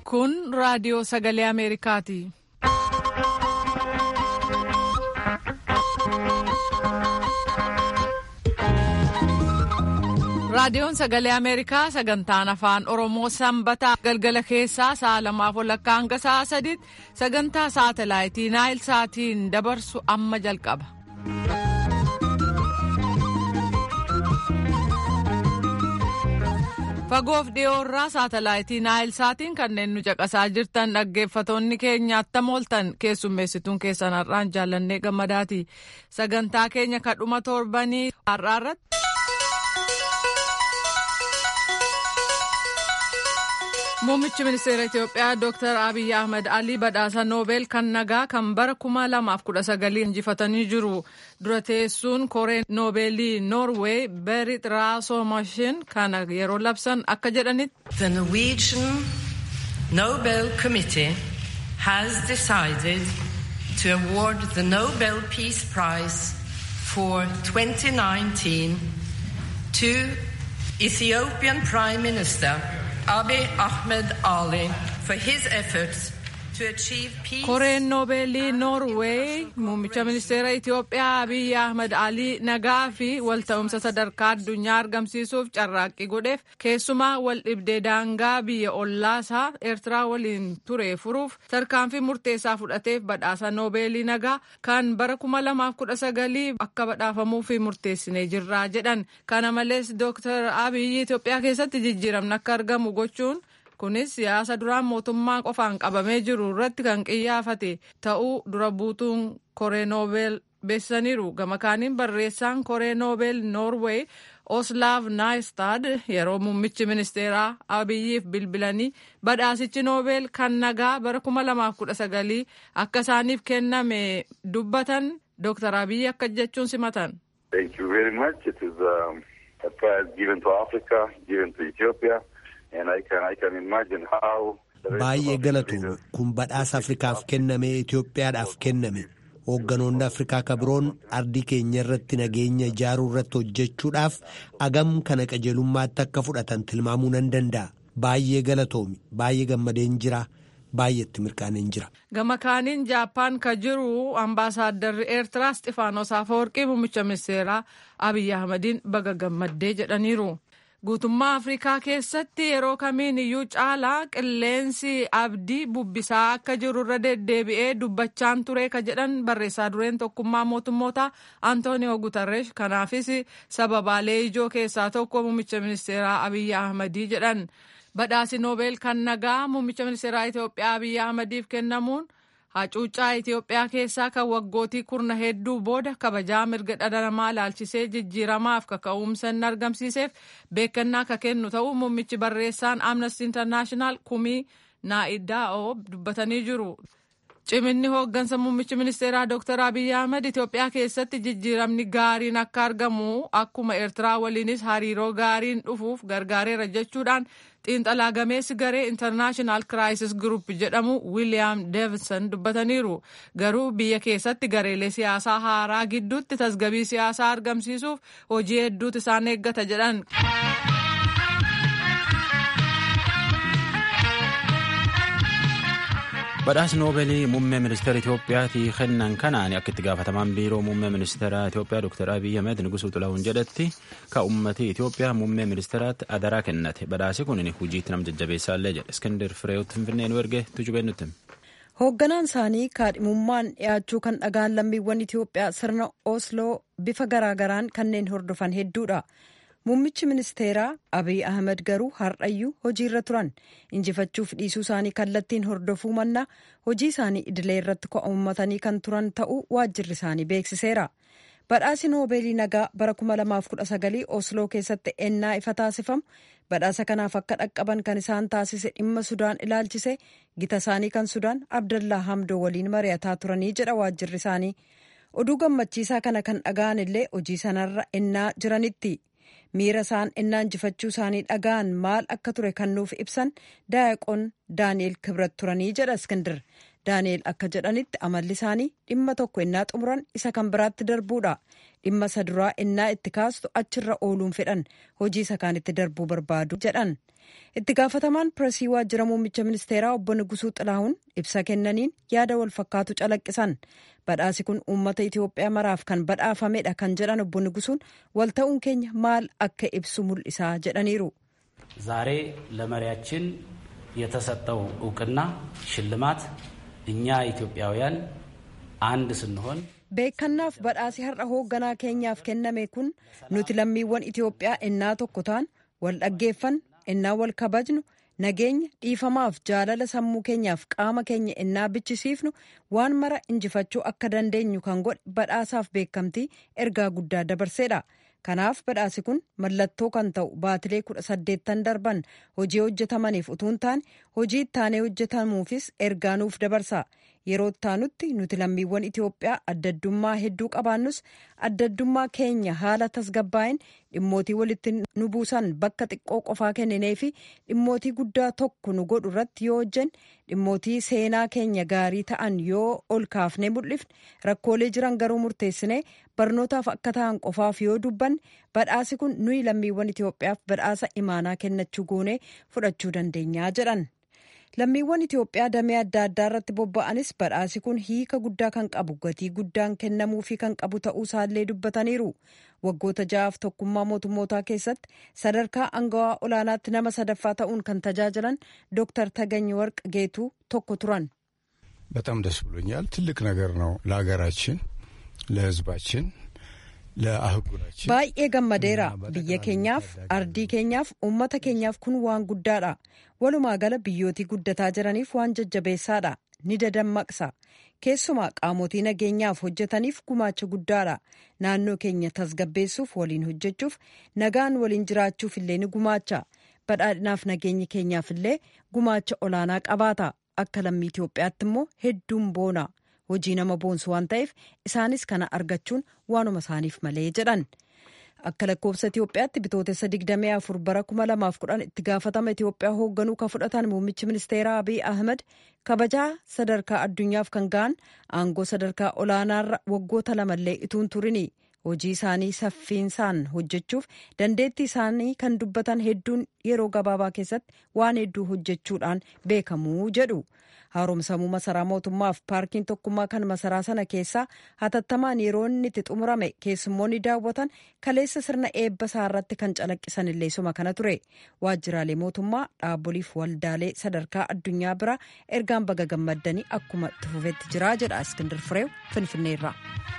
Kun raadiyoo sagalee Ameerikaati. Raadiyoon sagalee Ameerikaa sagantaan afaan Oromoo sanbataa galgala keessaa sa'a lamaaf walakkaa hanga sa'a sadiitti sagantaa saatalaayitii Naayil Saatiin dabarsu amma jalqaba. Fagoof dhiyoorraa saatalaayitii Naayil Saatiin kanneen nu caqasaa jirtan dhaggeeffatoonni keenya attam ooltan keessummeessituun keessan har'aan jaallannee gammadaati. Sagantaa keenya kadhuma torbanii har'aarratti. Muummichi ministeera Itoophiyaa Dr. Abiy Ahmed Alii badhaasa Noobel kan nagaa kan bara kuma lamaaf kudha sagalii injifatanii jiru. Dura teessuun koree Noobeelii Noorweey Berit Raasoomashin kana yeroo labsan akka jedhanitti. The Norwegian Nobel Committee has decided to award the Nobel Peace Prize for 2019 to Ethiopian Prime Minister Abiy Ahmed Ali for his efforts to achieve peace. Koreen Noobeelii Noorweey muummicha ministeera Itoophiyaa Abiy Ahmed Alii nagaa fi walta'umsa sadarkaa addunyaa argamsiisuuf carraaqqii godheef keessumaa wal dhibdee daangaa biyya ollaasaa Eertiraa waliin ture furuuf tarkaanfii murteessaa fudhateef badhaasa Noobeelii nagaa kan bara kuma lamaaf kudha sagalii akka badhaafamuuf murteessinee jirra jedhan. Kana malees Dooktar Abiy Itoophiyaa keessatti jijjiiramni akka argamu gochuun. kunis siyaasa duraan mootummaa qofaan qabamee jiru irratti kan qiyyaafate ta'uu dura buutuun koree noobel beeksisaniiru gama kaaniin barreessaan koree noobel noorweey oslaav naayistad yeroo muummichi ministeeraa abiyyiif bilbilanii badhaasichi noobel kan nagaa bara kuma lamaaf kudha sagalii akka isaaniif kenname dubbatan dooktar abiyyi akka jechuun simatan. Thank you very much. It is um, a prize given to Africa, given to Ethiopia. Baay'ee galatu kun badhaasa Afrikaaf kenname Itoophiyaadhaaf kenname hoogganoonni Afrikaa kabiroon ardii keenya irratti nageenya ijaaruu irratti hojjechuudhaaf agam kana qajeelummaatti akka fudhatan tilmaamuu nan danda'a. Baay'ee galatoomi baay'ee gammadeen jira. baay'eetti mirkaaneen jira. Gama kaaniin Jaappaan ka jiru ambaasaaddarri Eertiraa Isxifaanos Afawarqii muummicha ministeeraa Abiyyi Ahmadiin baga gammaddee jedhaniiru. Guutummaa Afrikaa keessatti yeroo kamiin iyyuu caalaa qilleensi abdii bubbisaa akka jiru irra deddeebi'ee dubbachaan ture ka jedhan barreessaa dureen tokkummaa mootummoota Antooniyoo Gutarreesh kanaafis sababaalee ijoo keessaa tokko muummicha ministeeraa Abiyyi Ahmadii jedhan. Badhaasi Noobeel kan nagaa muummicha ministeeraa Itoophiyaa Abiyyi Ahmadiif kennamuun hacuuccaa Itoophiyaa keessaa kan waggootii kurna hedduu booda kabajaa mirga dhala namaa ilaalchisee jijjiiramaaf kaka'umsa inni argamsiiseef beekannaa ka kennu ta'uu muummichi barreessaan Amnesty International kumii Naa'idaa'oo dubbatanii jiru. Ciminni hooggansa muummichi ministeeraa Dr. Abiyyi Ahmed Itoophiyaa keessatti jijjiiramni gaariin akka argamu akkuma Eertiraa waliinis hariiroo gaariin dhufuuf gargaareera jechuudhaan xiinxalaa gameessi garee International Crisis Group jedhamu William Davidson dubbataniiru. Garuu biyya keessatti gareelee siyaasaa haaraa gidduutti tasgabii siyaasaa argamsiisuuf hojii hedduutu isaan eeggata jedhan. badhaasni noobeelii muummee ministeera Itoophiyaatii kennan kanaan akka itti gaafatamaan biiroo muummee ministeera Itoophiyaa Dr. Abiy Ahmed Nugusuu Xilaahuun jedhetti ka uummatii Itoophiyaa muummee ministeeraatti adaraa kennate badhaasi kun hojiitti nam jajjabeessaallee jedhe Iskender Fireewoot Finfinnee nu erge tujubeen nutti. Hoogganaan isaanii kaadhimummaan dhiyaachuu kan dhagaan lammiiwwan Itoophiyaa sirna Osloo bifa garaagaraan kanneen hordofan hedduudha. Muummichi ministeeraa Abiy Ahmed garuu har'ayyuu hojiirra turan injifachuuf dhiisuu isaanii kallattiin hordofuu mannaa hojii isaanii idilee irratti ko'ummatanii kan turan ta'uu waajjirri isaanii beeksiseera. Badhaasi Noobeelii nagaa bara 2019 Osloo keessatti ennaa ifa taasifamu badhaasa kanaaf akka dhaqqaban kan isaan taasise dhimma Sudaan ilaalchise gita isaanii kan Sudaan Abdallaa Hamdoo waliin mari'ataa turanii jedha waajjirri isaanii. Oduu gammachiisaa kana kan dhaga'an illee hojii sanarra ennaa jiranitti. miira isaan ennaa injifachuu isaanii dhaga'an maal akka ture kan nuuf ibsan daayaqoon daani'el kibrat turanii jedha iskindir daani'el akka jedhanitti amalli isaanii dhimma tokko ennaa xumuran isa kan biraatti darbuudha dhimma isa duraa innaa itti kaastu achirra ooluun fedhan hojii isa kaanitti darbuu barbaadu jedhan itti gaafatamaan pireesii waajjira muummicha ministeeraa obbo Nugusuu Xilahuun ibsa kennaniin yaada wal fakkaatu calaqqisan badhaasi kun uummata Itoophiyaa maraaf kan badhaafamedha kan jedhan obbo Nugusuun walta'uun keenya maal akka ibsu mul'isaa jedhaniiru. ዛሬ ለመሪያችን የተሰጠው እውቅና ሽልማት እኛ ኢትዮጵያውያን አንድ ስንሆን beekannaaf badhaasi har'a hoogganaa keenyaaf kenname kun nuti lammiiwwan Itoophiyaa innaa tokko ta'an wal dhaggeeffannu innaa wal kabajnu nageenya dhiifamaaf jaalala sammuu keenyaaf qaama keenya innaa bichisiifnu waan mara injifachuu akka dandeenyu kan godhe badhaasaaf beekamtii ergaa guddaa dabarseedha. kanaaf badhaasi kun mallattoo kan ta'u baatilee kudha saddeettan darban hojii hojjetamaniif utuu hin taane hojii ittaanee hojjetamuufis ergaa nuuf dabarsa yeroo ittaanutti nuti lammiiwwan Itoophiyaa addaddummaa hedduu qabaannus addaddummaa keenya haala tasgabbaa'in dhimmootii walitti nu buusan bakka xiqqoo qofaa kenninee fi dhimmootii guddaa tokko nu godhu irratti yoo hojjenne dhimmootii seenaa keenya gaarii ta'an yoo ol kaafnee mul'ifne rakkoolee jiran garuu murteessinee barnootaaf akka ta'an qofaaf yoo dubbanne badhaasi kun nuyi lammiiwwan Itoophiyaaf badhaasa imaanaa kennachuu goonee fudhachuu dandeenyaa jedhan. lammiiwwan Itoophiyaa damee adda addaa irratti bobba'anis badhaasi kun hiika guddaa kan qabu gatii guddaan kennamuufii kan qabu ta'uu isaallee dubbataniiru waggoota ja'aaf tokkummaa mootummootaa keessatti sadarkaa angawaa olaanaatti nama sadaffaa ta'uun kan tajaajilan dooktar Tagany Warq Geetuu tokko turan. በጣም ደስ ብሎኛል። ትልቅ ነገር ነው ለሀገራችን፣ ለሕዝባችን ለአህጉራችን baay'ee gammadeera biyya keenyaaf ardii keenyaaf uummata keenyaaf kun waan guddaadha walumaa gala biyyootii guddataa jiraniif waan jajjabeessaadha ni dadammaqsa keessumaa qaamotii nageenyaaf hojjetaniif gumaacha guddaadha naannoo keenya tasgabbeessuuf waliin hojjechuuf nagaan waliin jiraachuuf illee ni gumaacha badhaadhinaaf nageenya keenyaaf illee gumaacha olaanaa qabaata akka lammii Itoophiyaatti immoo hedduun boona. hojii nama boonsu waan ta'eef isaanis kana argachuun waanuma isaaniif malee jedhan akka lakkoofsa Itoophiyaatti bitootessa 24 bara 2010 itti gaafatama Itoophiyaa hoogganuu kan fudhatan muummichi ministeeraa Abiy Ahmed kabajaa sadarkaa addunyaaf kan ga'an aangoo sadarkaa olaanaarra waggoota lamallee ituun turini hojii isaanii saffiinsaan hojjechuuf dandeettii isaanii kan dubbatan hedduun yeroo gabaabaa keessatti waan hedduu hojjechuudhaan beekamuu jedhu. haaromsamuu masaraa mootummaaf paarkiin tokkummaa kan masaraa sana keessaa hatattamaan yeroo inni itti xumurame keessummoonni daawwatan kaleessa sirna eebba isaa irratti kan calaqqisan illee suma kana ture waajjiraalee mootummaa dhaaboliif waldaalee sadarkaa addunyaa bira ergaan baga gammaddanii akkuma itti fufetti jira jedha iskindir fireew finfinneerra.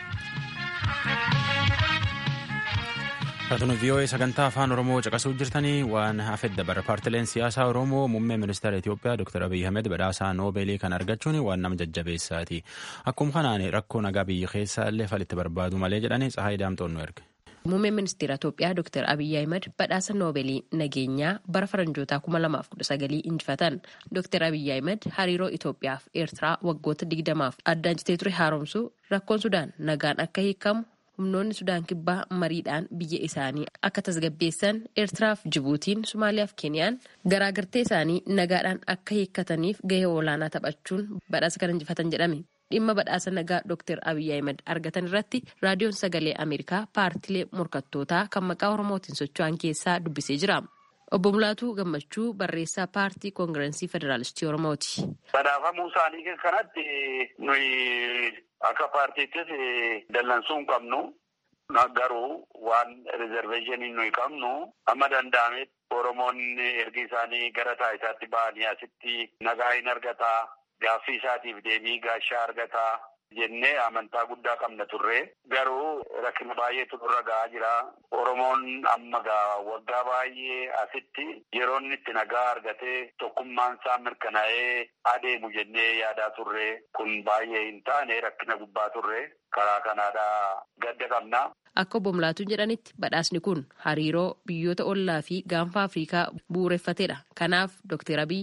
Raatonni VOA sagantaa afaan Oromoo caqasuu jirtanii waan hafedda dabara paartileen siyaasaa Oromoo muummee ministeera Itoophiyaa Dr. Abiy Ahmed badhaasaa Noobeelii kan argachuun waan nama jajjabeessaati. Akkuma kanaan rakkoo nagaa biyya keessaa illee falitti barbaadu malee jedhanii Tsahaay Daamtoon nu erge. Muummeen ministeera Itoophiyaa Dr. Abiy Ahmed badhaasa Noobeelii nageenyaa bara faranjootaa 2019 injifatan. Dr. Abiy Ahmed hariiroo Itoophiyaa fi Eertiraa waggoota 20f addaan citee ture haaromsuu rakkoon Sudaan nagaan akka hiikamu humnoonni sudaan kibbaa mariidhaan biyya isaanii akka tasgabbeessan eertiraaf jibuutiin somaaliyaaf keeniyaan garaagartee isaanii nagaadhaan akka hiikkataniif gahee olaanaa taphachuun badhaasa kan injifatan jedhame dhimma badhaasa nagaa dr abiy ahmed argatan irratti raadiyoon sagalee ameerikaa paartilee morkattootaa kan maqaa oromootiin socho'an keessaa dubbisee jira. Obbo Mulaatuu Gammachuu barreessaa paartii koongirensii federaalistii Oromooti. Badhaafamuu isaanii kanatti nuyi akka paartiittis dallansuu hin qabnu. Garuu waan rizerveeshinii nuyi qabnu amma danda'ametti Oromoonni ergi isaanii gara taayitaatti ba'anii asitti nagaa hin argataa gaaffii isaatiif deebii gaashaa argataa. jennee amantaa guddaa qabna turre garuu rakkina baay'eetu nurra ga'aa jira oromoon amma gaa waggaa baay'ee asitti yeroo inni itti nagaa argatee tokkummaan isaa mirkanaa'ee adeemu jennee yaadaa turre kun baay'ee hin taane rakkina gubbaa turre karaa kanaadhaa gadda qabna. Akka obbo Mulaatuun jedhanitti badhaasni kun hariiroo biyyoota ollaa fi gaanfa Afrikaa bu'uureffatedha. Kanaaf Dr. Abiy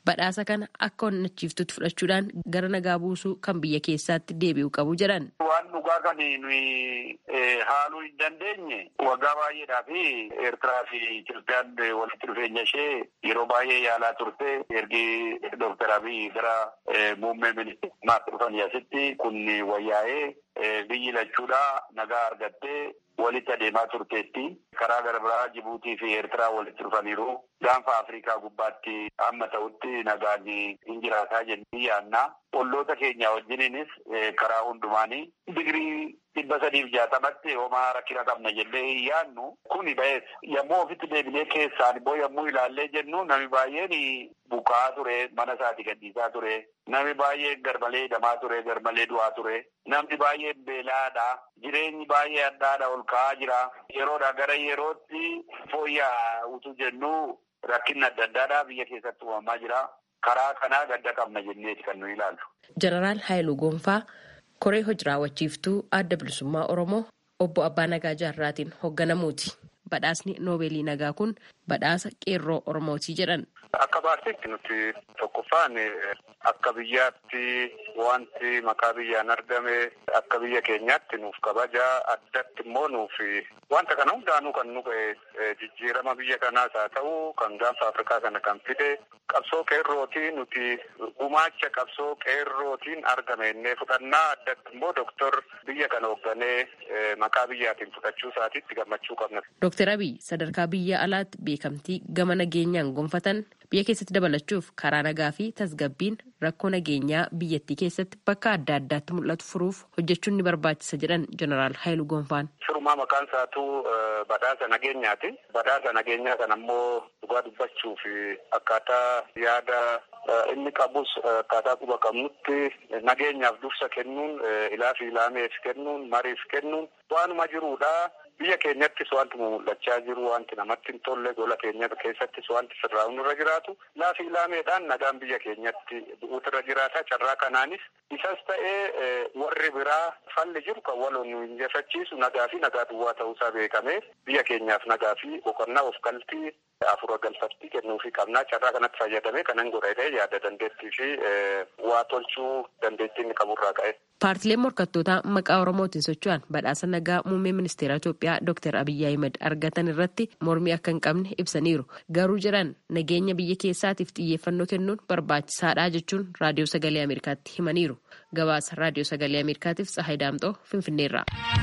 badhaasa kana akka onnachiiftutti fudhachuudhaan gara nagaa buusuu kan biyya keessaatti deebi'u qabu jedhan. Waan dhugaa kan nuyi haaluu hin dandeenye waggaa baay'eedhaa fi Eertiraa fi Itoophiyaan walitti dhufeenya ishee yeroo baay'ee yaalaa turte ergi Dooktar Abiy gara muummee ministeerummaatti dhufanii asitti kun wayyaa'ee biyyi lachuudha nagaa argattee walitti adeemaa turteetti. Karaa gara biraa Jibuutii fi Eertiraa walitti dhufaniiru. Gaanfa Afrikaa gubbaatti amma ta'utti nagaan hin jiraataa jennee yaannaa. Olloota keenya wajjiniinis karaa hundumaanii digirii dhibba sadiif jaatamatti homaa rakkina qabna jennee hin yaannu. Kuni ba'ees yommuu ofitti deebinee keessaan immoo yommuu ilaallee jennu namni baay'een buqaa ture mana isaati gadhiisaa ture. Namni baay'een garmalee hidhamaa ture garmalee du'aa ture. Namni baay'een beelaadha. Jireenyi baay'ee addaadha ol ka'aa jira. Yeroodha gara yerootti fooyya'aa utuu jennu rakkinni adda addaadha biyya keessatti uumamaa jira. Karaa kanaa gadda qabna jenneeti kan nuyi ilaallu. Jeneraal Haayiluu Gonfaa koree hojii raawwachiiftuu adda bilisummaa Oromoo obbo Abbaa Nagaa Jaarraatiin hoogganamuuti. Badhaasni Noobeelii Nagaa kun badhaasa qeerroo Oromootii jedhan. Akka paartiitti nuti tokkoffaan akka biyyaatti wanti maqaa biyyaan argame akka biyya keenyaatti nuuf kabaja addatti immoo nuuf wanta kana hundaanuu kan nu ga'e jijjiirama biyya kanaas haa ta'u kan gaanfa Afrikaa kana kan fide qabsoo qeerrootiin nuti gumaacha qabsoo qeerrootiin argame innee fudhannaa addatti immoo doktor biyya kana hoogganee maqaa biyyaatiin fudhachuu isaatiitti gammachuu qabna. Dooktar Abiy sadarkaa biyya alaatti beekamtii gama nageenyaan gonfatan biyya keessatti dabalachuuf karaa nagaa fi tasgabbiin rakkoo nageenyaa biyyattii keessatti bakka adda addaatti mul'atu furuuf hojjechuun ni barbaachisa jedhan jeneraal Haayiluu Gonfaan. Firumaa maqaan isaatu badhaasa nageenyaati. Badhaasa nageenyaa kana ammoo dhugaa dubbachuuf akkaataa yaada inni qabus akkaataa quba qabnutti nageenyaaf dursa kennuun ilaa fi ilaameef kennuun mariif kennuun waanuma jiruudha. Biyya keenyattis wanti mul'achaa jiru wanti namatti hin tolle gola keenya keessattis wanti sirraa'uun irra jiraatu laafi ilaameedhaan nagaan biyya keenyatti bu'uutu irra jiraata carraa kanaanis isas ta'ee warri biraa falli jiru kan waloon nu injifachiisu nagaa fi nagaa duwwaa ta'uusaa beekamee biyya keenyaaf nagaa fi boqonnaa of galtii afura galfattii kennuufii qabnaa carraa kanatti fayyadamee kanan godhatee yaada dandeettii fi waa tolchuu dandeettii inni qaburraa ka'e. Paartileen morkattootaa maqaa Oromootiin socho'an badhaasa nagaa muummee ministeera Itoophiyaa Dr. Abiyyi Ahimad argatan irratti mormii akka hin qabne ibsaniiru. Garuu jedhan nageenya biyya keessaatiif xiyyeeffannoo kennuun barbaachisaadha jechuun raadiyoo sagalee Ameerikaatti himaniiru. Gabaasa raadiyoo sagalee Ameerikaatiif Tsahayi Daamxoo Finfinneerraa.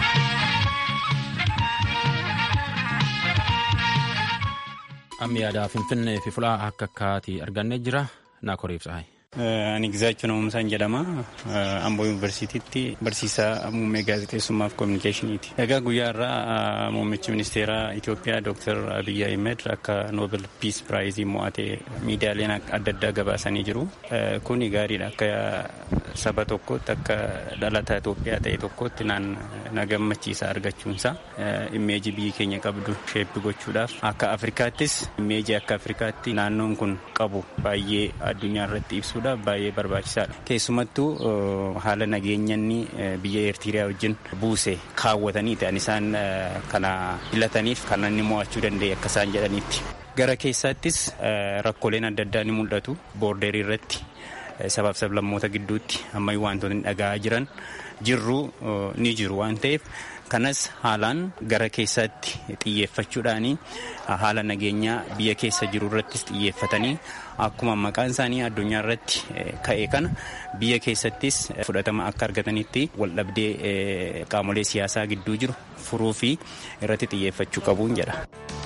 Amma yaadaa Finfinnee fi fulaa akka akkaatii argannee jira. Naa koriif Tsahayi. Ani Gizaachuu Namuumsaan jedhama. Amboo Yuunivarsiitiitti barsiisaa muummee gaazexeessummaa fi kominikeeshiniiti. Egaa guyyaa irraa muummichi ministeeraa Itoophiyaa Dr. Abiyyi Ahmed akka Noobel Piis Piraayizii mo'atee miidiyaaleen adda addaa gabaasanii jiru. Kuni gaariidha. Akka saba tokkootti akka dhalataa Itoophiyaa ta'e tokkotti na gammachiisa argachuunsa. Immeeji biyyi keenya qabdu sheeppi gochuudhaaf akka Afrikaattis immeeji akka Afrikaatti naannoon kun qabu baay'ee addunyaa irratti ibsuudha. baay'ee barbaachisaadha. Keessumattuu haala nageenyanni biyya Eertiriyaa wajjin buuse kaawwatanii ta'an isaan kana filataniif kan inni mo'achuu danda'e akka isaan jedhanitti. Gara keessaattis rakkooleen adda addaa ni mul'atu boordeerii irratti sabaaf sablammoota gidduutti ammayyuu wantoonni dhaga'aa jiran jirru ni jiru waan ta'eef kanas haalaan gara keessaatti xiyyeeffachuudhaan haala nageenyaa biyya keessa jiru irrattis xiyyeeffatanii akkuma maqaan isaanii addunyaa irratti ka'e kana biyya keessattis fudhatama akka argatanitti waldhabdee qaamolee siyaasaa gidduu jiru furuu fi irratti xiyyeeffachuu qabuun jedha.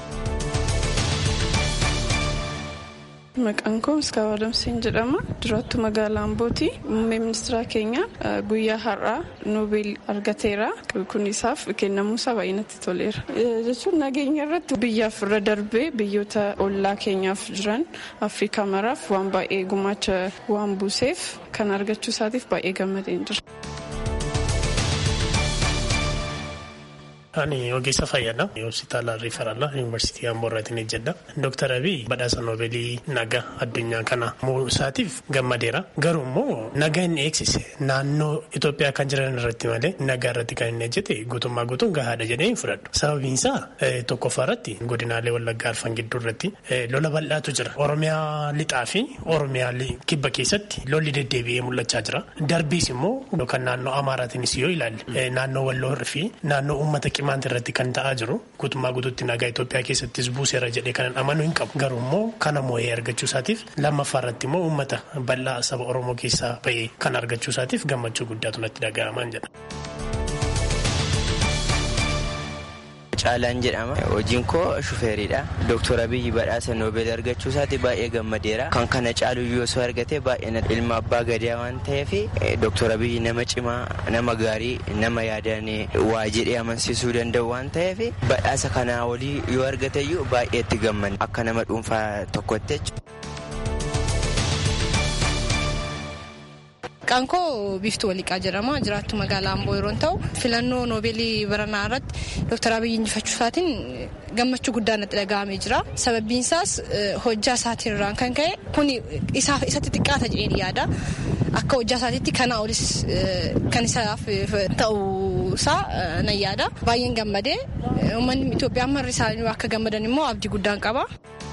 Maqaan koo Miskaawa Adamsiin jedhama. Duraattuu magaalaa Ambooti. Muummee ministeera keenya guyyaa har'aa Noobeel argateera. Kun isaaf kennamuusaa baay'ee natti toleera. Jechuun nageenya irratti biyyaaf irra darbee biyyoota ollaa keenyaaf jiran Afrikaa maraaf waan baay'ee gumaacha waan buuseef kan argachuu isaatiif baay'ee gammadeen jira. Ani ogeessa fayyaadha. Hospitaala Riifaraala Yuunivarsiitii Amboo irraatiin hojjedha. Dooktar Abiy badhaasa Noobeelii nagaa addunyaa kana isaatiif gammadeera. Garuu immoo nagaa inni eegsise naannoo Itoophiyaa kan jiran irratti malee nagaa irratti kan inni hojjete guutummaa guutuun gahaadha jedhee hin fudhadhu. Sababiin isaa tokkoffaa irratti godinaalee Wallaggaa Arfan gidduu irratti lola bal'aatu jira. Oromiyaa lixaa fi Oromiyaa kibba keessatti lolli deddeebi'ee mul'achaa jira. Darbiis immoo kan naannoo Amaaraatiinis yoo ilaalle naannoo Walloo fi naannoo uummata qimaanta irratti kan ta'aa jiru guutummaa guutuutti nagaa Itoophiyaa keessattis buuseera jedhee kanan amanuu hin qabu. Garuu immoo kana moo'ee argachuu isaatiif lammaffaa irratti immoo uummata bal'aa saba Oromoo keessaa bahee kan argachuu isaatiif gammachuu guddaatu natti dhaga'amaan jedha. Caalaan jedhama. Hojiin koo shufeeriidha. Dooktor Abiyyi badhaasa Noobeel argachuu isaati baay'ee gammadeera. Kan kana caaluyyuu osoo argate baay'ee ilma abbaa gadaa waan ta'eef Dooktor Abiyyi nama cimaa, nama gaarii, nama yaadaan waa jedhee amansiisuu danda'u waan ta'eef badhaasa kanaa olii yoo argateyyuu baay'ee itti gammanne akka nama dhuunfaa tokkotti Qankoo biiftuu waliiqaa jedhama. Jiraattu magaalaa Amboo yeroo ta'u filannoo noobeelii baranaa irratti Dooktar Abiyyi injifachuu isaatiin gammachuu guddaa natti dhaga'amee jira. Sababbiin isaas hojjaa isaatiin irraan kan ka'e kun isatti xiqqaata jedheen yaada. Akka hojjaa isaatiitti kana olis kan isaaf ta'uu isaa nan yaada. Baay'een gammadee uummanni Itoophiyaa marri isaanii akka gammadan immoo abdii guddaan qaba.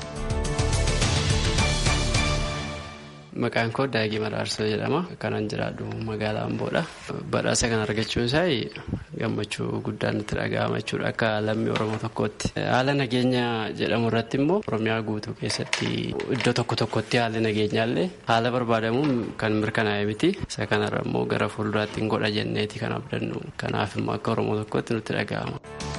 Maqaan koo Daagii Maraarsoo jedhama. Kanan jiraadhu magaalaa Amboodha. Badhaasa kana argachuun isaa gammachuu guddaan nutti dhaga'ama jechuudha akka lammii Oromoo tokkootti. Haala nageenya jedhamu irratti immoo Oromiyaa guutuu keessatti iddoo tokko tokkotti haalli nageenyaallee haala barbaadamuun kan mirkanaa'e miti. Isa kanarra immoo gara fuulduraatti hin godha jenneeti kan abdannu. Kanaaf immoo akka Oromoo tokkootti nutti dhaga'ama.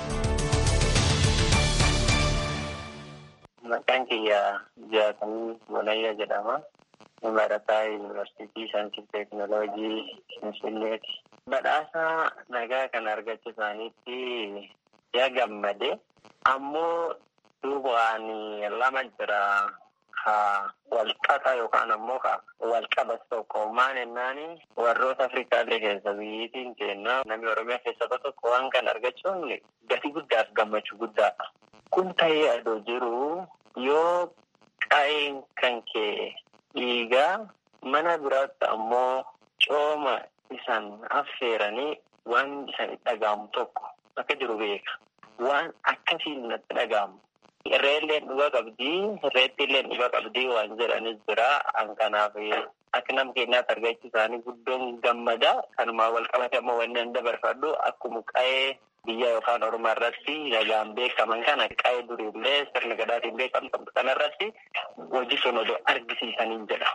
Maqaan kiyya Jaatamii Bonayyaa jedhama. barataa yuunivarsiitii saayinsii teeknooloojii finfinneeti. Badhaasa nagaa kan argachuu isaaniitti yaa gammade ammoo duubaan lama jira ka walqaxa yookaan ammoo ka walqabas tokko maan ennaani warroota afrikaalee keessa biyyiitiin kenna namni oromiyaa keessa tokko waan kan argachuun gatii guddaaf gammachuu guddaadha. Kun ta'ee adoo jiru yoo qa'een kan kee dhiigaa mana biraatti ammoo cooma isan affeeranii waan isan dhaga'amu tokko akka jiru beeka. Waan akkasiin natti dhaga'amu. Irreelleen dhuga qabdii, irreettiilleen dhuga qabdii waan jedhanis jira. An kanaaf akka nama keenyaatti argachuu isaanii guddoon gammada. Kanumaa wal qabate ammoo wanni an dabarfadhu akkuma qa'ee biyya yookaan oromoo irratti nagaan beekaman kana qa'ee duriillee sirna gadaatiin beekamtu kana irratti hojii sun odoo argisiisaniin jedha.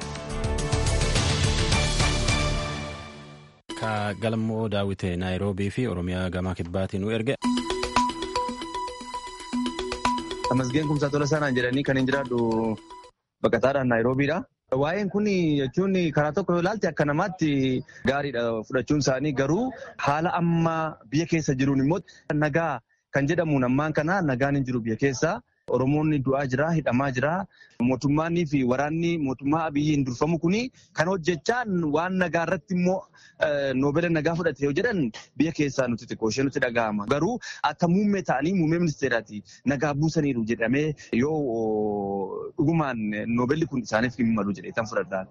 Ka galmoo daawwite naayiroobii fi oromiyaa gamaa kibbaatiin nu erge. Tamasgeen kumsaa tola sanaan jedhanii kan hin jiraadhu baqataadhaan naayiroobiidha. Waa'een kun jechuun karaa tokko yoo ilaalte akka namaatti gaariidha fudhachuun isaanii garuu haala amma biyya keessa jiruun immoo nagaa kan jedhamuun ammaan kana nagaan hin jiru biyya keessa. Oromoonni du'aa jira, hidhamaa jira. Mootummaanii fi waraanni mootummaa abiyyiin durfamu kuni kan hojjechaan waan nagaa irratti immoo noobela nagaa fudhate yoo jedhan biyya keessaa nuti xiqqoo ishee nutti dhaga'ama. Garuu akka muummee ta'anii muummee ministeeraati nagaa buusaniiru jedhamee yoo dhugumaan noobelli kun isaaniif hin malu jedhee tan fudhadhaan.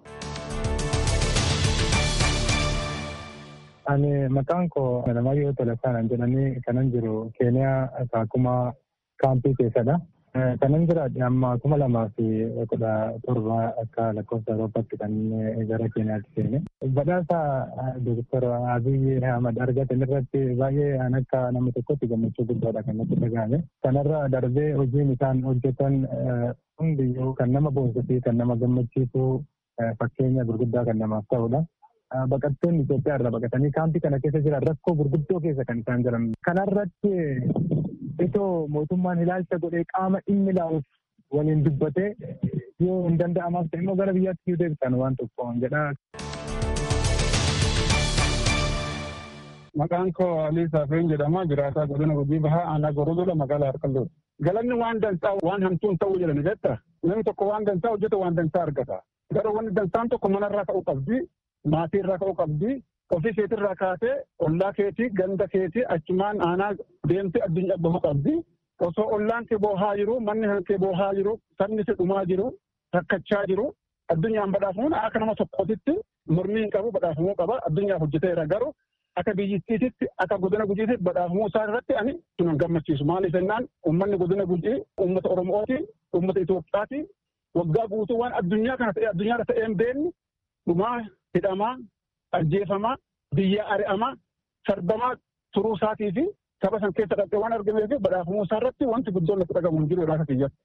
Ani maqaan koo Alamayyoo Tolasaan jedhanii kanan jiru Keeniyaa Kaakumaa kaampii keessadha. Kanan jiraadhe amma kuma lamaa fi kudha torba akka lakkoofsa Awurooppaatti kan gara Keeniyaatti seene. Badhaasa Dooktar Abiyyi Ahmad argatan irratti baay'ee an akka nama tokkotti gammachuu guddaadha kan natti dhagahame. Kanarra darbee hojiin isaan hojjetan hundiyyuu kan nama boonsuu fi kan nama gammachiisu fakkeenya gurguddaa kan namaaf ta'udha. Baqattoonni Itoophiyaa irraa baqatanii kaampii kana keessa jiran rakkoo gurguddoo keessa kan isaan jiran. Kanarratti itoo mootummaan ilaalcha godhee qaama dhimmi ilaaluuf waliin dubbatee yoo hin danda'amaaf ta'e immoo gara biyyaatti yoo deebisan waan tokko jedha. Maqaan koo Alii Saafeen jedhama. Jiraataa godina Gujii Bahaa aanaa Gorodola magaalaa Harqalloo. Galanni waan dansaa waan hamtuun ta'uu jedhani jetta. Namni tokko waan dansaa hojjeta waan dansaa argata. Garuu wanni dansaan tokko manarraa ka'uu qabdi. Maatii irraa ka'uu qabdi. ofii keetirraa kaatee ollaa keetii ganda keetii achumaan aanaa deemtee addunyaa bahuu qabdi. Osoo ollaan kee boohaa jiru manni kee boohaa jiru sabni si dhumaa jiru rakkachaa jiru addunyaan badhaafamuun akka nama tokkootitti mormii hin qabu badhaafamuu qaba addunyaaf hojjeteera garuu akka biyyittiititti akka godina gujiitti badhaafamuu isaa irratti ani sun gammachiisu maaliif jennaan uummanni godina gujii uummata oromooti uummata Itoophiyaati waggaa guutuu waan addunyaa kana ta'e addunyaa ta'ee hin beekne dhumaa hidhamaa ajjeefamaa biyya ari'amaa sarbamaa turuu isaatii fi saba san keessa dhaqee waan argamee fi badhaafamuu isaa irratti wanti guddoon natti dhagamu hin jiru irraa kiyyatti.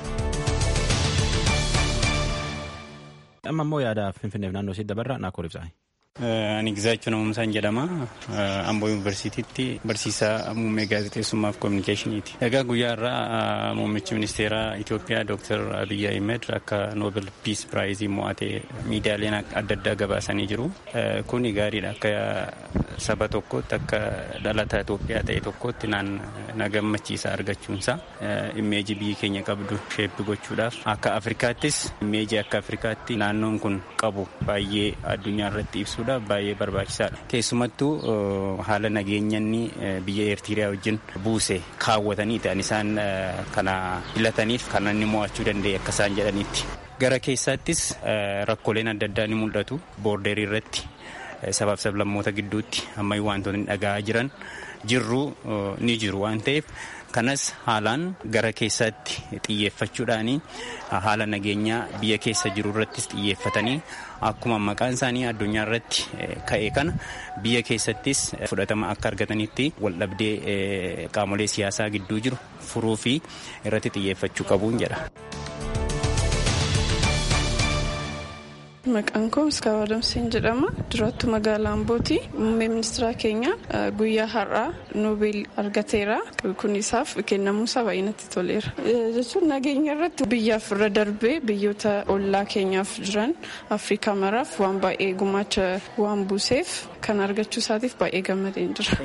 Amma immoo yaada Finfinneef naannoo isii dabarraa naakoo ibsaa. Ani Gizaachuu Namuumsaan jedhama. Amboo Yuunivarsiitiitti barsiisaa muummee gaazexeessummaa fi koominikeeshiniiti. Egaa guyyaa irraa muummichi ministeeraa Itoophiyaa Dr. Abiyyi Ahmed akka Noobel Piis Piraayizii mo'atee miidiyaaleen adda addaa gabaasanii jiru. Kuni gaariidha. Akka saba tokkootti akka dhalataa Itoophiyaa ta'e tokkotti na gammachiisa argachuunsa. Immeejii biyyi keenya qabdu sheeppi gochuudhaaf akka Afrikaattis immeejii akka Afrikaatti naannoon kun qabu baay'ee addunyaa irratti ibsu. ibsuudhaaf baay'ee barbaachisaadha. Keessumattuu haala nageenyanni biyya Eertiriyaa wajjin buuse kaawwatanii ta'an isaan kana filataniif kan inni mo'achuu danda'e akka isaan jedhanitti. Gara keessaattis rakkooleen adda addaa ni mul'atu boordeerii irratti sabaaf sablammoota gidduutti ammayyuu wantoonni dhaga'aa jiran jirru ni jiru waan ta'eef kanas haalaan gara keessaatti xiyyeeffachuudhaan haala nageenyaa biyya keessa jiru irrattis xiyyeeffatanii akkuma maqaan isaanii addunyaa irratti ka'e kana biyya keessattis fudhatama akka argatanitti waldhabdee qaamolee siyaasaa gidduu jiru furuu fi irratti xiyyeeffachuu qabuun jedha. Maqaan koo Miskaawa Adamseen jedhama. Durattu magaalaa Ambooti. Muummee ministeera keenya guyyaa har'aa Noobeel argateera. Kun isaaf kennamuu isaa baay'ee natti toleera. Jechuun nageenya irratti biyyaaf irra darbee biyyoota ollaa keenyaaf jiran Afrikaa maraaf waan baay'ee gumaacha waan buuseef kan argachuu isaatiif baay'ee gammadeen jira.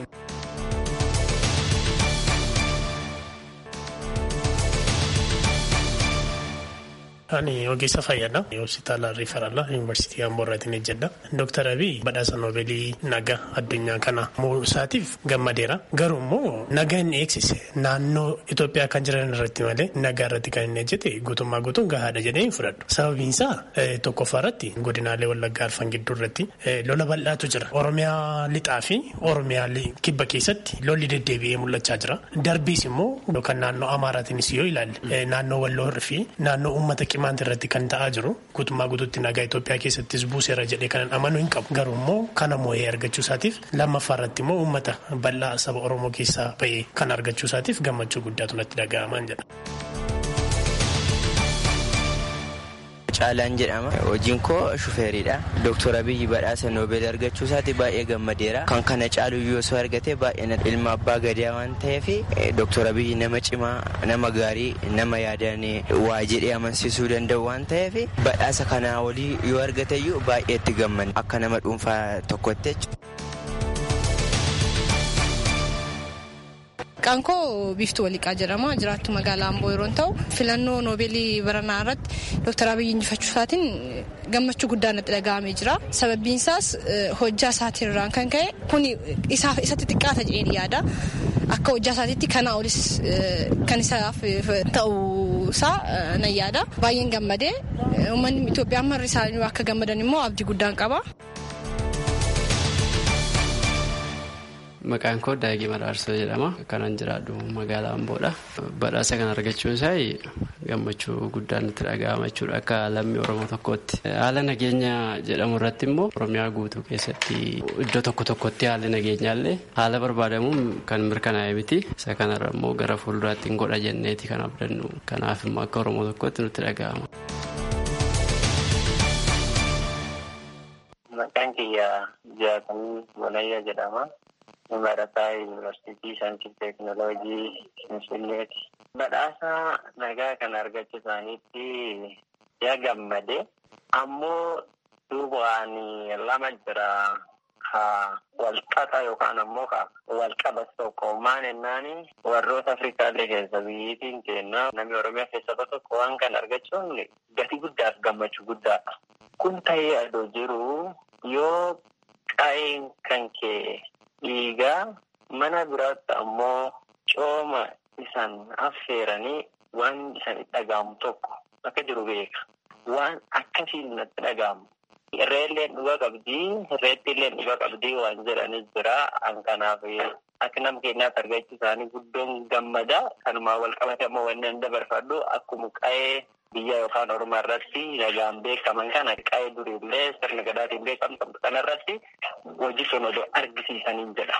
Ani ogeessa fayyaadha. Hospitaala Riifaraala Yuunivarsiitii Amboo irraatiin hojjedha. Dooktar Abiy badhaasa Noobeelii nagaa addunyaa kana muusaatiif gammadeera. Garuu immoo nagaa inni eegsise naannoo Itoophiyaa kan jiran irratti malee nagaa irratti kan inni hojjete guutummaa guutuun gahaadha jedhee hin fudhadhu. Sababiin isaa tokkoffaa irratti godinaalee Wallaggaa Arfan gidduu irratti lola bal'aatu jira. Oromiyaa lixaa fi Oromiyaa kibba keessatti lolli deddeebi'ee mul'achaa jira. Darbiis immoo yookaan naannoo Amaaraatiinis yoo ilaalle naannoo Walloo fi naannoo uummata qimaanti irratti kan ta'aa jiru guutummaa guutuutti nagaa Itoophiyaa keessattis buuseera jedhee kanan amanuu hin qabu garuu immoo kana moo'ee argachuu isaatiif lammaffaa irratti immoo uummata bal'aa saba Oromoo keessaa ba'ee kan argachuu isaatiif gammachuu guddaatu natti dhaga'amaan jedha. Caalaan jedhama. Hojiin koo shufeeriidha. Dooktor Abiyyi badhaasa Noobeel argachuu isaati baay'ee gammadeera. Kan kana caalu yoo osoo argate baay'ee ilma abbaa gadaa waan ta'eef Dooktor Abiyyi nama cimaa, nama gaarii, nama yaadaan waa jedhee amansiisuu danda'u waan ta'eef badhaasa kanaa olii yoo argateyyuu baay'ee itti gammanne akka nama dhuunfaa tokkotti Maqaan koo Biiftuu Waliqaa jedhama. Jiraattu magaalaa Amboo yeroo ta'u filannoo noobeelii baranaa irratti Dooktar Abiyyi injifachuu isaatiin gammachuu guddaa natti dhaga'amee jira. Sababbiin isaas hojjaa isaatiin kan ka'e kun isatti xiqqaata jedheen yaada. Akka hojjaa isaatiitti kana olis kan isaaf ta'uu isaa nan yaada. Baay'een gammadee uummanni Itoophiyaa marri isaanii akka gammadan immoo abdii guddaan qaba. Maqaan koo Daagii Madaarsoo jedhama. Kanan jiraadhu magaalaa Amboodha. Badhaasa kana argachuun isaa gammachuu guddaan nutti dhaga'ama jechuudha akka lammii Oromoo tokkootti. Haala nageenya jedhamu irratti immoo Oromiyaa guutuu keessatti iddoo tokko tokkotti haalli nageenyaallee haala barbaadamuun kan mirkanaa'e miti. Isa kanarra immoo gara fuulduraatti hin godha jenneeti kan abdannu. Kanaaf immoo akka Oromoo tokkootti nutti dhaga'ama. Maqaan kiyya Jaatamii Walayyaa jedhama. barataa yuunivarsiitii saayinsii teeknooloojii finfinneeti. Badhaasa nagaa kan argachuu isaaniitti yaa gammade ammoo duubaan lama jira ka walqaxa yookaan ammoo ka walqabas tokko maan ennaani warroota Afrikaallee keessa biyyiitiin kenna namni Oromiyaa keessa tokko waan kan argachuun gatii guddaaf gammachuu guddaadha. Kun ta'ee adoo jiru yoo qa'een kan kee dhiigaa mana biraatti ammoo cooma isan affeeranii waan isan dhaga'amu tokko akka jiru beeka. Waan akkasiin natti dhaga'amu. Irreelleen dhuga qabdii, irreettiilleen dhuga qabdii waan jedhanis jira. An kanaaf akka nama keenyaatti argachuu isaanii guddoon gammada. Kanumaa wal qabate ammoo wanni an dabarfadhu akkuma qa'ee biyya yookaan oromoo irratti nagaan beekaman kana qa'ee duriillee sirna gadaatiin beekamtu kana irratti hojii sun odoo argisiisaniin jedha.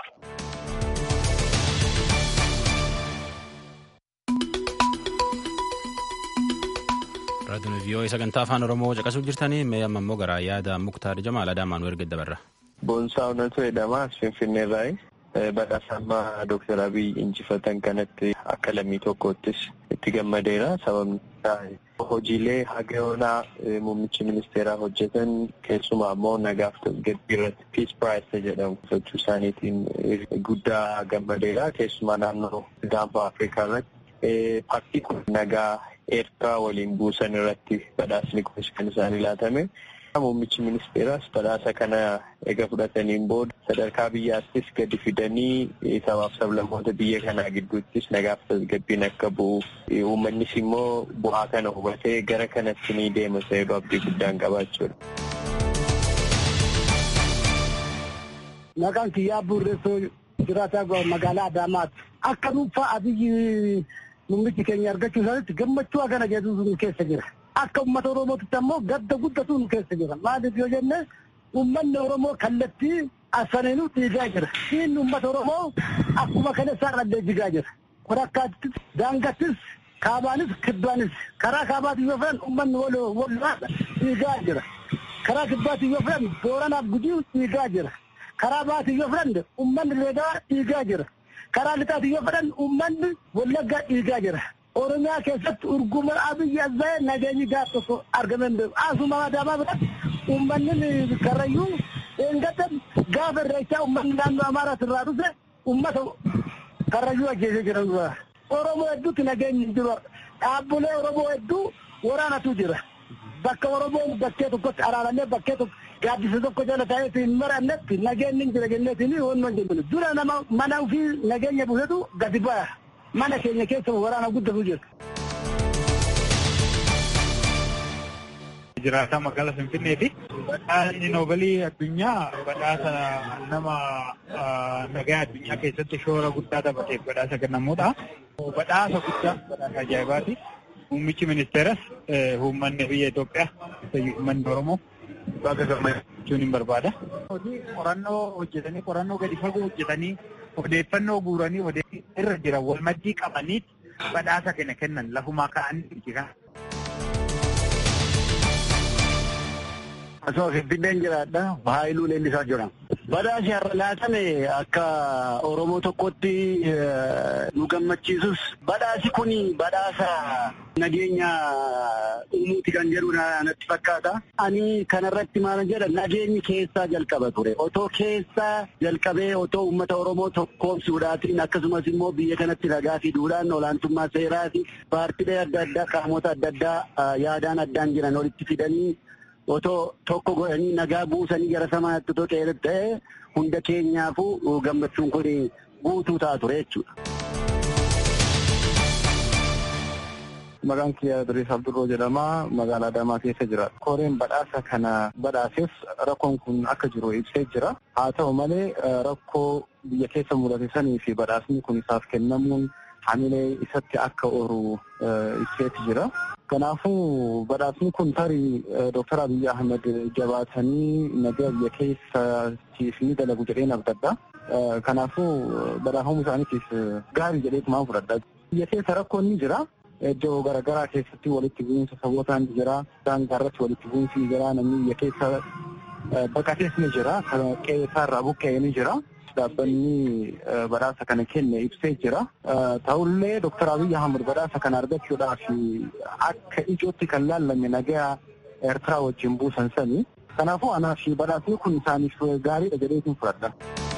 raadiyoon vii'oo sagantaa afaan oromoo caqasuu jirtanii mee amma immoo gara yaada muktaar jamaal adaamaan nu erga dabarra. Boonsaa Onatoo jedhama as Finfinneerraayi. Badhaasammaa Dooktar Abiy injifatan kanatti akka lammii tokkoottis itti gammadeera. Sababni isaa hojiilee haga muummichi ministeeraa hojjetan keessumaa immoo nagaaf tasgabbii irratti Peace Prize jedhamu sochii isaaniitiin guddaa gammadeera. Keessumaa naannoo gaanfa Afrikaa irratti paartii kun nagaa Eertiraa waliin buusan irratti badhaasni kunis kan isaanii laatame. Muummichi ministeeraas badhaasa kana ega fudhataniin booda sadarkaa biyyaattis gadi fidanii sabaaf sablammoota biyya kanaa gidduuttis nagaaf tasgabbiin akka bu'u uummannis immoo bu'aa kana hubatee gara kanatti ni deema seeruu abdii guddaan qabaachuudha. Maqaan kiyyaa Burreessoo jiraataa magaalaa Adaamaati. Akka dhuunfaa Abiyyi muummichi keenya argachuu isaaniitti gammachuu hagana jedhu keessa jira. Akka uummata Oromootitti ammoo gadda guddatu nu keessa jira. Maaliif yoo jenne uummanni Oromoo kallattii asfaniinuu dhiigaa jira. Diinni uummata Oromoo akkuma kana isaarrallee jigaa jira. Korakkaattis daangattis kaabaanis kibbaanis karaa kaabaatiin yoo fedhan uummanni walaa dhiigaa jira. Karaa kibbaatiin yoo fedhan booranaaf gudii dhiigaa jira. Karaa baatiin yoo fedhan uummanni leegaa dhiigaa jira. Karaa lixaatiin yoo fedhan uummanni wallaggaa dhiigaa jira. Oromiyaa keessatti urguma abiyyi azzaa'ee nageenyi gaaf tokko argamee hin beeku. Asuma adaamaa biratti uummanni karrayyuu eeggatan gaafa irreechaa uummanni naannoo Amaaraas irraa dhufe uummata karrayyuu ajjeesee jiran dura. Oromoo hedduutti nageenyi hin jiru. Dhaabbilee Oromoo hedduu waraanatu jira. Bakka Oromoon bakkee tokkotti araaramee bakkee tokko gaaddisa tokko jala taa'ee hin marannetti nageenyi hin jira jenneetiin wannoon jennu. Dura nama mana ofii nageenya buusetu gadi baya. mana keenya keessa waraana guddatu jira. Jiraataa magaalaa Finfinneeti. Badhaasni Noobalii addunyaa badhaasa nama nagaa addunyaa keessatti shoora guddaa taphateef badhaasa kennamuudha. Badhaasa guddaa badhaasa ajaa'ibaati. Muummichi ministeeras uummanni biyya Itoophiyaa uummanni Oromoo baga gammachuun hin barbaada. Qorannoo hojjetanii qorannoo gadi fagoo hojjetanii odeeffannoo guuranii odeeffannoo irra jiran wal maddii qabanii badhaasa kana kennan lafumaa ka'anii jiran. Asuma Finfinneen jiraadha. Haayiluu Leellisaa jedhama. Badhaasi har'a laatame akka Oromoo tokkotti nu gammachiisus badhaasi kun badhaasa nageenya uumuuti kan jedhu natti fakkaata. Ani kanarratti maal jedha nageenyi keessaa jalqaba ture. Otoo keessaa jalqabee otoo uummata Oromoo tokkoomsuudhaatiin akkasumas immoo biyya kanatti ragaa fiduudhaan olaantummaa seeraa fi paartiilee adda addaa qaamota adda addaa yaadaan addaan jiran walitti fidanii otoo tokko godhanii nagaa buusanii gara samaatti otoo qeerroo ta'e hunda keenyaafuu gammachuun kun guutuu ta'a ture jechuudha. Maqaan kiyya Diriis Abdurroo jedhama. Magaalaa Adaamaa keessa jira. Koreen badhaasa kana badhaaseef rakkoon kun akka jiru ibsee jira. Haa ta'u malee rakkoo biyya keessa mudate sanii fi badhaasni kun isaaf kennamuun hamilee isatti akka oolu ibseeti jira. Kanaafuu badhaasni kun tarii Dooktar Abiyyi Ahmed jabaatanii nagaa biyya keessaatiif ni dalagu jedheen abdadha. Kanaafuu badhaafamuu isaaniitiif gaarii jedheetumaan fudhadha. Biyya keessa rakkoon ni jira. Iddoo garaagaraa keessatti walitti bu'iinsa sabootaan ni jira. Daangaa irratti walitti bu'iinsi ni jira. Namni biyya keessa baqatees ni jira. Qe'ee isaarraa buqqa'ee ni jira. dhaabbanni badhaasa kana kenne ibsee jira. Ta'ullee Dooktar Abiyyi Ahmad badhaasa kana argachuudhaaf akka ijootti kan laallame nagaa Eertiraa wajjin buusan sani. Kanaafuu anaaf badhaasni kun isaaniif gaariidha jedheetiin fudhadha.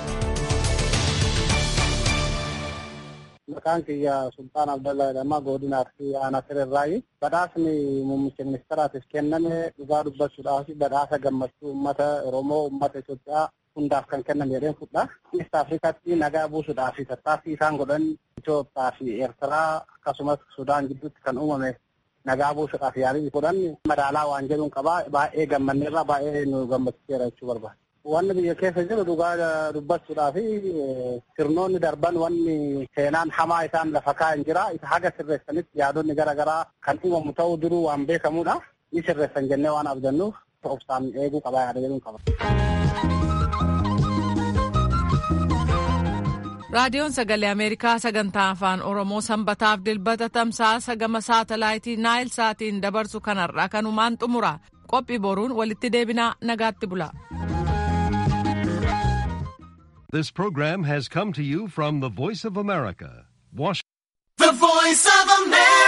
Maqaan kiyya Sultaan Abdallaa jedhama godina Arsii aanaa Sirrirraayi. Badhaasni muummicha ministeeraatiif kenname dhugaa dubbachuudhaaf badhaasa gammachuu uummata Oromoo uummata Itoophiyaa hundaaf kan kenname jedheen fudha. Eest Afrikaatti nagaa buusuudhaaf tattaaffii isaan godhan Itoophiyaa fi Eertiraa akkasumas Sudaan gidduutti kan uumame nagaa buusuudhaaf yaalii godhan madaalaa waan jedhuun qabaa baay'ee gammanneerra baay'ee nu gammachiiseera jechuu barbaada. Wanni biyya keessa jiru dhugaa dubbachuudhaa fi sirnoonni darban wanni seenaan hamaa isaan lafa kaa'an jira. Isa haga sirreessanitti yaadonni garaagaraa kan uumamu ta'uu duruu waan beekamudha. Ni sirreessan jennee waan abdannuuf obsaan eeguu qabaa yaada jedhuun qaba. raadiyoon sagalee ameerikaa sagantaa afaan oromoo sanbataaf dilbata tamsaasa gama saatalaayitii naayil saatiin dabarsu kanarraa kanumaan xumura qophii boruun walitti deebinaa nagaatti bula. This program has come to you from the Voice of America, Washington. The Voice of America.